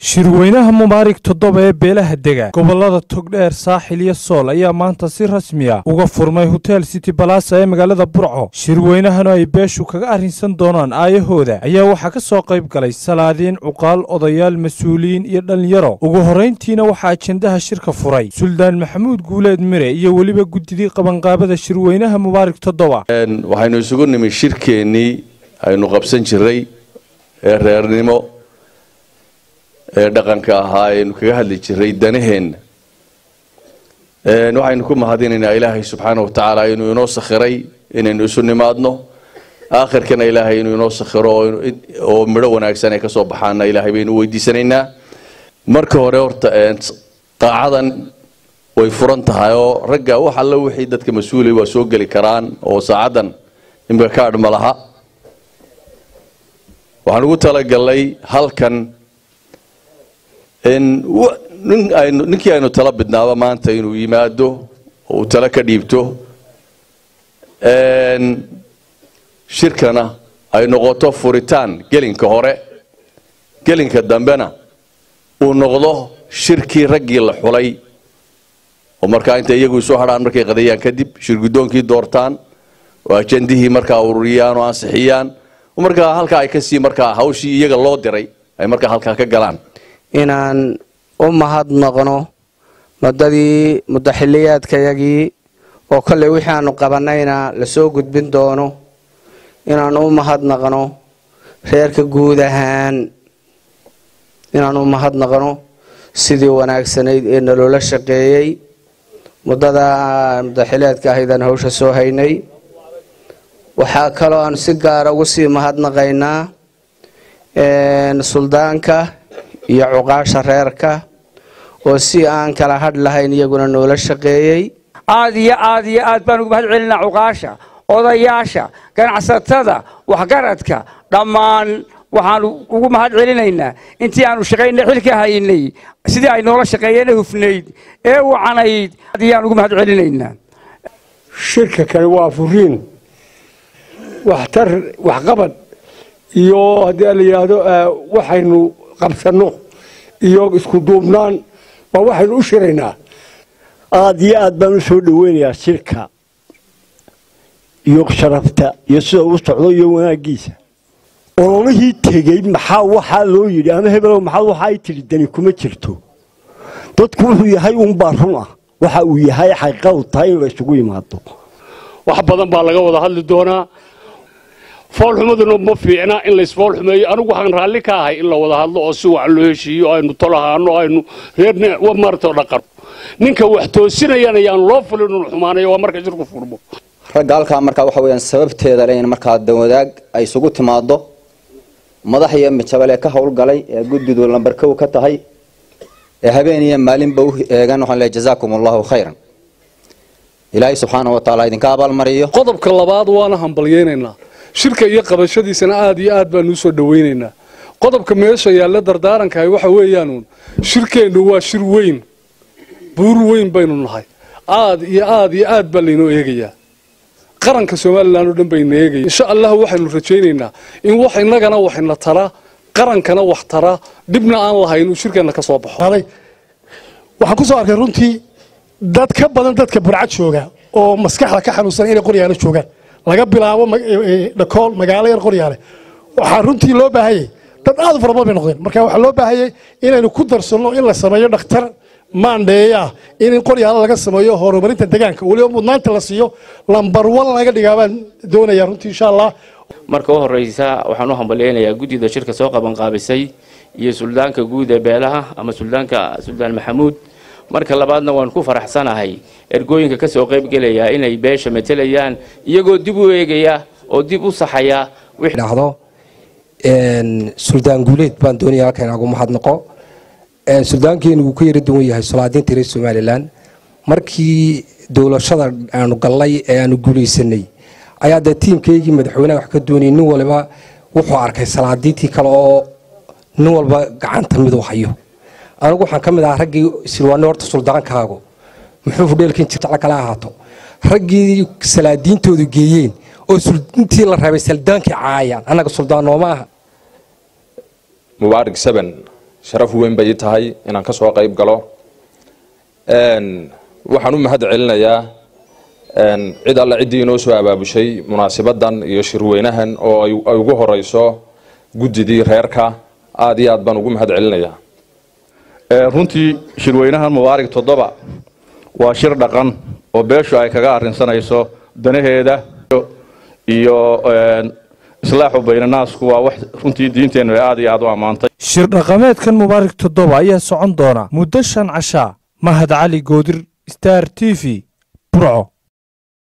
shirweynaha mubaarig toddoba ee beelaha dega gobollada togdheer saaxil iyo sool ayaa maanta si rasmi ah uga furmay hotel city balasa ee magaalada burco shirweynahanu ay beeshu kaga arrinsan doonaan aayahooda ayaa waxaa ka soo qayb galay salaadiin cuqaal odayaal mas-uuliyiin iyo dhallinyaro ugu horrayntiina waxaa ajendaha shirka furay suldaan maxamuud guuleed mire iyo weliba guddidii qabanqaabada shirweynaha mubaarig toddoba waxaynu isugu nimi shirkeennii aynu qabsan jiray ee reernimo ee dhaqanka ahaa aynu kaga hadli jiray danaheenna waxaynu ku mahadinaynaa ilaahay subxaana wa tacaala inuu inoo sakhiray inaynu isu nimaadno aakhirkana ilaahay inuu inoo sakhiro oo midho wanaagsan ay ka soo baxaana ilaahay baynu weydiisanaynaa marka hore horta qaacadan way furan tahay oo ragga wax alle wixii dadka mas-uulay waa soo geli karaan oo saacadan imika kaadh ma laha waxaan ugu talagalnay halkan ninkii aynu tala bidnaaba maanta inuu yimaado oo uu tala ka dhiibto shirkana ay noqoto furitaan gelinka hore gelinka dambena uu noqdo shirkii raggii la xulay oo markaa intay iyagu isu hadhaan markay qadayaan kadib shirgudoonkii doortaan oo ajandihii markaa ururiyaan oo ansixiyaan markaa halkaa ay kasii markaa hawshii iyaga loo diray ay markaa halkaa ka galaan inaan u mahadnaqno muddadii muddaxiliyaadkayagii oo kolley wixii aanu qabanayna lasoo gudbin doono inaan u mahadnaqno reerka guud ahaan inaan u mahadnaqno sidii wanaagsanayd ee naloola shaqeeyey muddada muddaxiliyaadka ahaydaan hawsha soo haynay waxaa kaloo aanu si gaara ugu sii mahadnaqaynaa suldaanka iyo cuqaasha reerka oo si aan kala hadh lahayn iyaguna noola shaqeeyey aad iyo aad iyo aad baan ugu mahad celinaa cuqaasha odayaasha ganacsatada waxgaradka dhammaan waxaanu ugu mahad celinaynaa intii aanu shaqaynay xilka haynay sidii ay noola shaqeeyeen hufnayd ee wacanayd ayaan ugu mahad celinaynaa shirka kale waa furiin waxtar waxqabad iyo haddii la yidhaahdo waxaynu qabsanno iyo isku duubnaan waa waxaynu u shiraynaa aada iyo aad baan u soo dhaweynayaa shirka iyo sharafta iyo sida uu socdo iyo wanaaggiisa ololihii tegey maxaa waxaa loo yidhi ama hebelow maxaa waxa ay tidhi dani kuma jirto dadku wuxuu yahay uunbaa run ah waxa uu yahay xaqiiqa u tahay in la isugu yimaado wax badan baa laga wada hadli doonaa foolxumaduna ma fiicna in laysfoolxumeeyo anigu waxaan raalli ka ahay in la wada hadlo oo si wax loo heshiiyo aynu tolahaano aynu reermaarto dhaqan ninka wax toosinayana yaan loo fulin unu xumaanayo waa marka shirku furmo ragga halkaa markaa waxa weeyaan sababteeda le in markaa dawadaag ay isugu timaado madax iyo mijabale ka howlgalay ee guddidu lambarkow ka tahay ee habeen iyo maalinba u eegan waxaan leeyahay jazaakum allahu khayran ilaahay subxaanahu wa tacaala idinka abaalmariyo qodobka labaad waana hambalyeynaynaa shirka iyo qabashadiisana aada iyo aad baanu usoo dhawaynaynaa qodobka meesha yaalla dardaarankahay waxa weeyaanuun shirkeennu waa shir weyn buur weyn baynu nahay aad iyo aad iyo aad baa laynoo eegayaa qaranka somalilan oo dhan bayna eegaya insha allah waxaynu rajaynaynaa in wax innagana waxna tara qarankana wax tara dhibna aan lahayn uu shirkeenna ka soo baxo waxaan ku soo arkay runtii dad ka badan dadka burcad jooga oo maskaxda ka xanuunsan inay qoryaalo joogaan laga bilaabo dhakool magaalo yar qoryaale waxaa runtii loo baahanyay dad aad u fara badan bay noqdeen marka waxaa loo baahanyay inaynu ku darsanno in la sameeyo dhakhtar maandheeya ah in qoryaalo laga sameeyo horumarinta deegaanka weliba mudnaanta la siiyo lambar wan laga dhigaa baan doonaya runtii insha allah marka u horeysa waxaan u hambalyeynayaa guddida shirka soo qabanqaabisay iyo suldaanka guud ee beelaha ama suldaanka suldaan maxamuud marka labaadna waan ku faraxsanahay ergooyinka ka soo qaybgelaya inay beesha matelayaan iyagoo dib u eegaya oo dib u saxaya dhacdo suldaan guuleed baan doonaya halka inaagu mahadnaqo suldaankeenu wuu ka yara duwan yahay solaadiinta reer somalilan markii dowlashada aanu gallay ee aanu guulaysanay ayaa dee tiimkaygii madaxweynaha wax ka doonayay nin waliba wuxuu arkay salaadiintii kale oo nin walba gacanta miduu hayo anigu waxaan ka mid ahaa raggii silwaane horta suldaankaagu muxuu fudheelkan jirta kala ahaato raggii salaadiintoodu geeyeen oo intii la rabay saldaankii caayaan annaga suldaan nooma aha mubaarig seven sharaf weyn bay ii tahay inaan ka soo qayb galo waxaan u mahad celinayaa cid alle ciddii inoo soo abaabushay munaasibadan iyo shirweynahan oo ay ugu horeyso guddidii reerka aada iyo aad baan ugu mahad celinayaa runtii shirweynahan mubaarig toddoba waa shir dhaqan oo beeshu ay kaga arrinsanayso danaheeda iyo islaaxu baynanaasku waa wax runtii diinteennu ay aad iyo aad u ammaantay shir dhaqameedkan mubaarig toddoba ayaa socon doona muddo shan cashaa mahad cali goodir star t v burco